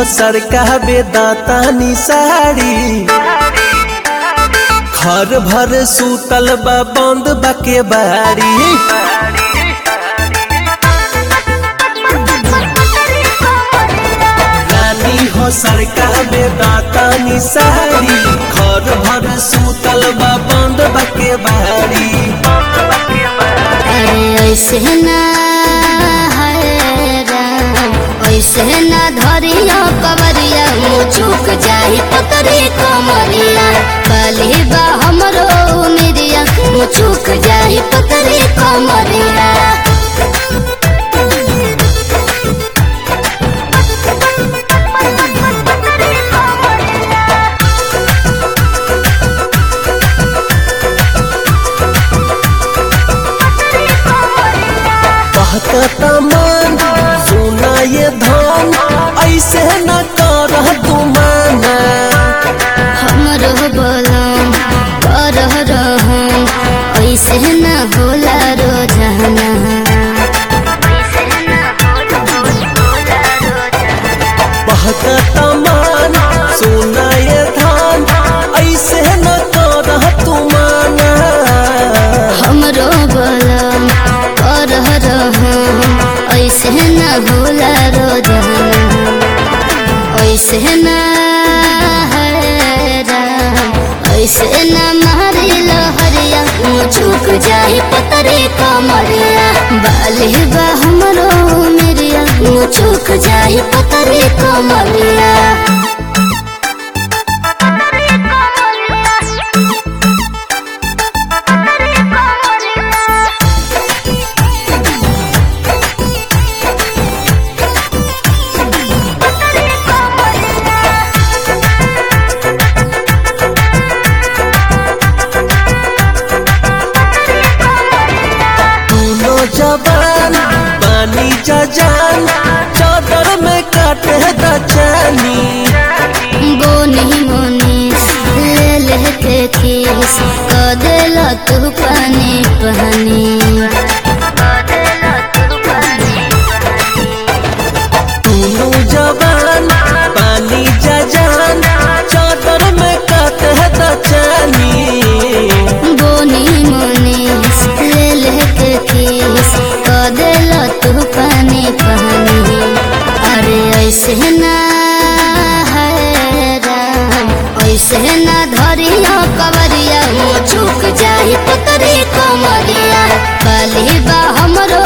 सरका बेदाता साड़ी घर भर सूतल बा बंद बाके बाड़ी रानी हो सरका बेदाता साड़ी घर भर सूतल बा बंद बाके बाड़ी अरे ऐसे ना है राम ऐसे ना धरिया कवरिया मुँह चूक जाही पतरी कमरिया बाली बा हमरो उमिरिया मुँह चूक जाही पतरी कमरिया कहता मन सुना ये धन ऐसे न कर तुमाना हमरो बोलम कर रहम ऐसे ना होला रोजाना कहता मन सुना ये धन ऐसे न कर तुमाना हमरो बोलम कर रहम ऐसे ना होला रोजाना ऐसे ना है राम ऐसे ना मारी लहरिया मुँह चूक जाही पतरे कमरिया बाली बा हमरो मेरिया मुँह चूक जाही पतरे कमरिया दोनों जबान पानी जजान चादर में काटे दचानी बोनी मोनी ले ले के किस कदेला तू पानी पानी दोनों जबान पानी जजान चादर में काटे दचानी बोनी मोनी ले ले के किस कदेला तू पानी पानी अरे ऐसे ना है राम ऐसे ना धरिया कवरिया मुँह चूक जाही पतरी कमरिया बाली बा हमरो